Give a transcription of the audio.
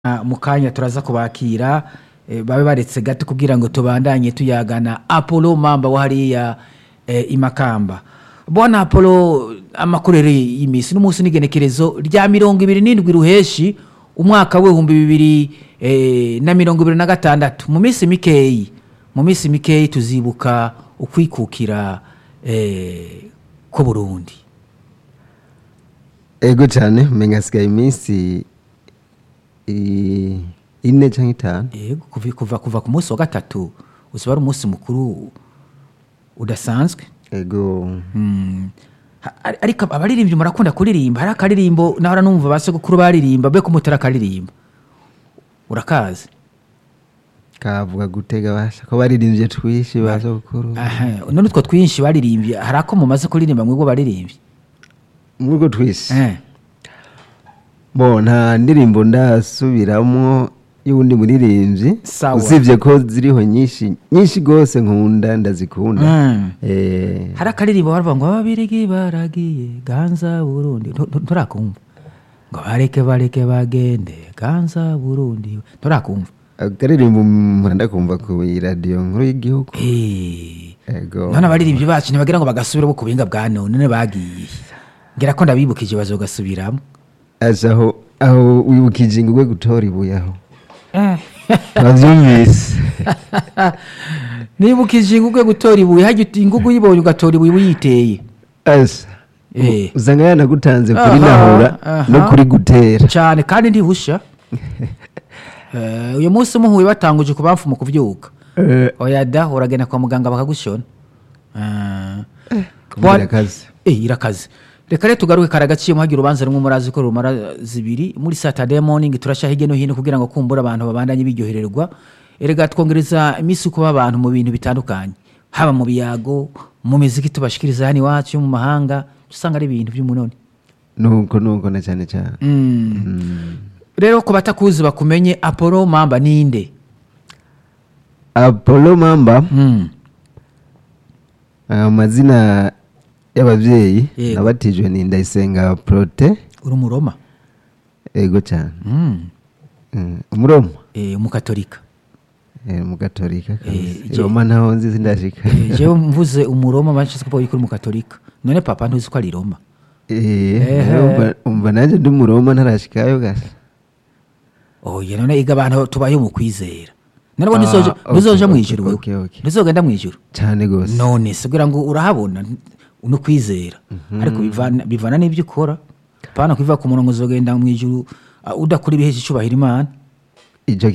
Ah, mu kanya turaza kubakira eh, babe baretse gato kugira ngo tubandanye tuyagana apollo mamba wa hariya eh, imakamba bwana apollo amakorere y'imisi n'umunsi n'igenekerezo rya mirongo ibiri n'indwi ruheshi umwaka w'ibihumbi bibiri eh, na mirongo ibiri na gatandatu mu minsi mikeyi mu minsi mikeyi tuzibuka ukwikukira eh, ko burundi ego cyane umenya hasigaye iminsi i- ine cyangwa itanu yego kuva, kuva, kuva ku munsi wa gatatu uzaba ari umunsi mukuru udasanzwe ego Mm. Ha- ari- ariko abaririmbyi murakunda kuririmba hari akaririmbo nahora numva ba sogokuru baririmba be kumutera akaririmba urakazi kavuga gutega basha ko baririmbye twishi ba sokuru Aha, none utwo twinshi baririmbye hari ako mumaze kuririmba mwebwe baririmbye muri utwo twishi Eh. bo nta ndirimbo ndasubiramo y'uwundi muririmbyi Sawa. usibye ko ziriho nyinshi nyinshi rwose nkunda ndazikunda Mm. Eh, hari akaririmbo baravuga ngo ababirigi baragiye ganza burundi Ntu- ntu- nturakumva ngo bareke bareke bagende ganza burundi nturakumva akaririmbo mpanda kumva ku iradiyo nkuru y'igihugu Eh. ego none abaririmbyi bacu ntibagira ngo bagasubiramo ku buhinga bwa none none bagiye ngira ko ndabibukije bazogasubiramo aza aho aho wibukije ngo ugwe gutora ibuye aho wabyumvise nibukije ingugu gutora ibuye hajya uti- ingugu uyibonye ugatora ibuye uyiteye asa Eh. usanga yanagutanze kuri Aha, nahura aha. no kuri gutera cyane kandi ntihusha Eh, uyu munsi muhuye batanguje ku bamfu mu kubyuka Eh, oya da uragenda kwa muganga bakagushona Ah. kubwira Bwa- akazi Eh, irakaze reka rero tugaruke kare agaciro muhagira urubanza rumwe murazi ko rumara zibiri muri saturday morning turasha hirya no hino kugira ngo kumbura abantu babandanye biryohererwa erega twongereza iminsi kuba abantu mu bintu bitandukanye haba mu biyago mu miziki tubashikiriza hano iwacu yo mu mahanga usanga ari ibintu by'umunoni nuko nuko na cyane cyane rero ku batakuzi bakumenye apollo mamba ninde apollo mamba Mm. amazina y'ababyeyi Yego. nabatijwe ni ndayisenga prote uri umuroma ego cyane Mm. Mm, umuroma Eh, umukatolika Eh, umugatolika Eh, je- roma ntaho nzi sindashika Eh, jewe mvuze umuroma banshyize ko uri umukatolika none papa ntuzi ko ari roma Eh, Ehe. umva- umva nanjye ndi umuroma ntarashikayo gasa oya none iga abantu tubaye mu kwizera none Ah, ntuzoja okay, ntuzoja mu okay, ijuru wewe okay, okay. ntuzogenda mu ijuru cyane rwose none se kugira ngo urahabona no kwizera ariko bivana bivana n'ibyo ukora pana kubiva ku murongo uzogenda mu ijuru ah, udakora ibihesha icubahiro imana icyo